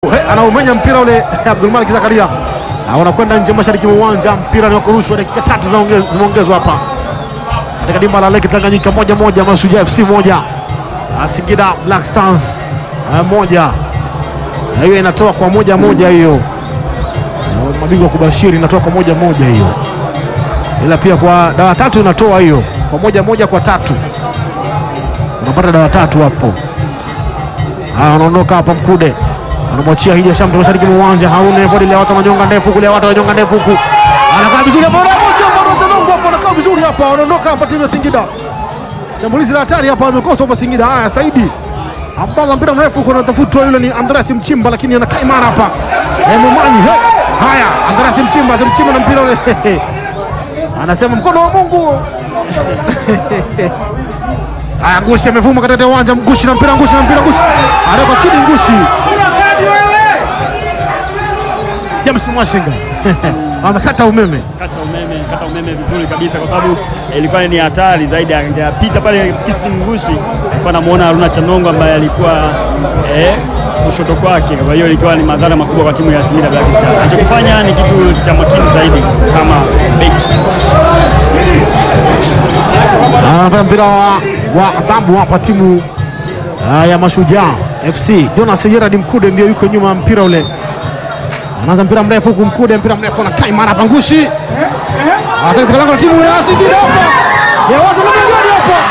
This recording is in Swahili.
anaumenya mpira ule Abdulmalik Zakaria unakwenda nje mashariki mwa uwanja. Mpira ni wa kurushwa, dakika tatu zimeongezwa hapa katika dimba la Lake Tanganyika, moja moja, Mashujaa FC moja, Singida Black Stars moja. Hiyo inatoa kwa moja moja, hiyo mabingwa kubashiri inatoa kwa moja moja hiyo, ila pia kwa dawa tatu inatoa hiyo kwa moja moja, kwa tatu unapata dawa tatu hapo. Haya, wanaondoka hapa Mkude anamwachia Hija Shamte mashariki mwa uwanja, haune vodi ile watu wananyonga ndefu kule, watu wananyonga ndefu huku, anakaa vizuri hapo, anakaa vizuri hapa, wanaondoka hapa timu ya Singida. Shambulizi la hatari hapa wamekosa hapa Singida. Haya, Saidi Abdallah, mpira mrefu kuna tafutwa, yule ni Andreas Mchimba, lakini anakaa imara hapa Mumanyi. Haya, Andreas Mchimba, Mchimba na mpira ule anasema mkono wa Mungu Haya, Ngushi amevuma katika uwanja, Ngushi na mpira, Ngushi na mpira, Ngushi anaweka chini, Ngushi James Mwashinga amekata umeme, kata umeme, kata umeme vizuri kabisa, kwa sababu ilikuwa ni hatari zaidi. Angepita pale Christine Ngushi, alikuwa anamuona Haruna Chanongo ambaye alikuwa eh, kushoto kwake. Kwa hiyo ilikuwa ni madhara makubwa kwa timu ya Singida Black Stars. Anachokifanya ni kitu cha makini zaidi kama beki anapata mpira wa adhabu hapa timu uh, ya Mashujaa FC. Jonas Gerard Mkude ndio yuko nyuma ya mpira ule, anaanza mpira mrefu huku, Mkude mpira mrefu anakaa imara hapa, Ngushi katika lango la timu ya Singida hapa ya watu na mjani hapa